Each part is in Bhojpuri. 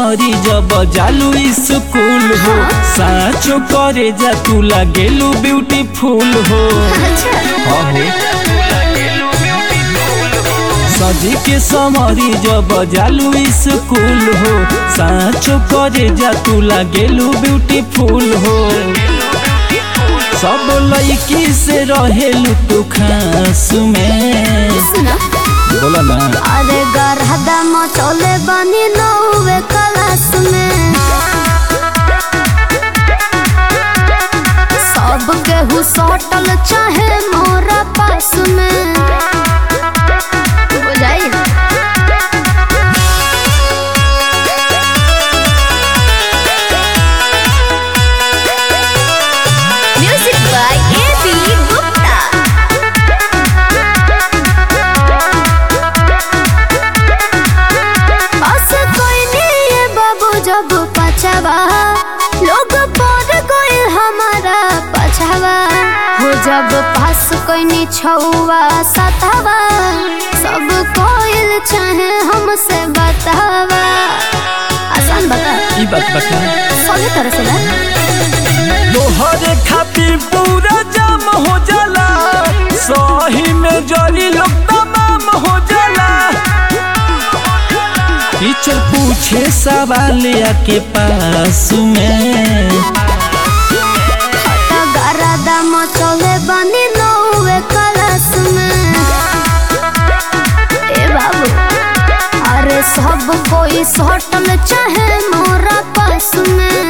समरी जब जालू स्कूल हो साचो करे जा तू लागेलू ब्यूटीफुल हो अच्छा अहो सजी के समरी जब जालू स्कूल हो साचो करे जा तू लागेलू ब्यूटीफुल हो सब लड़की से रहेलू तू खास में सुना बोला ना अरे गरहदा मचोले बनी नौवे क्लास में सब केहू सटल चाहे मोरा पास में बुझाई music by A B Gupta बस कोई नहीं है बाबू जब पछावा लोग पर कोई हमारा पछावा हो जब पास कोई नहीं छुआ सतावा सब कोई चाहे हमसे बतावा आसान बता ई बात बता सभी तरह से ना तोहरे खातिर पूरा जाम हो जाला सही में जली लोग तमाम हो जाला टीचर पूछे सवाल आके पास में गरादा मचले बनी नौवे क्लास में ए बाबू अरे सब कोई सटल चाहे मोरा पास में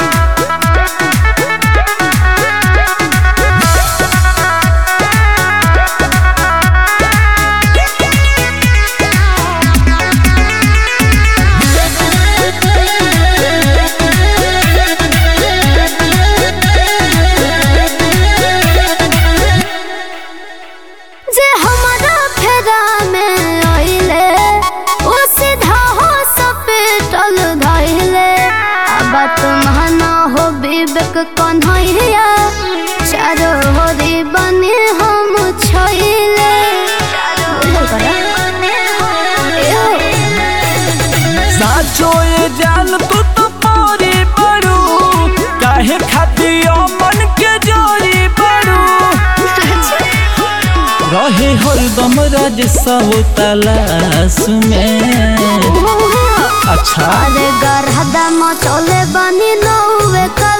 जे हमारा फेरा में आइले ओ सीधा हो सपेटल धइले अब तुम्हाना हो विवेक कन्हैया चारो होरी बने हम छइले साचो ये जान तू तो पारी बड़ू काहे खातिर मन के जोरी बड़ू रहे हरदम राज सब तलाश में अच्छा अरे गरहदा मचोले बनी नौवे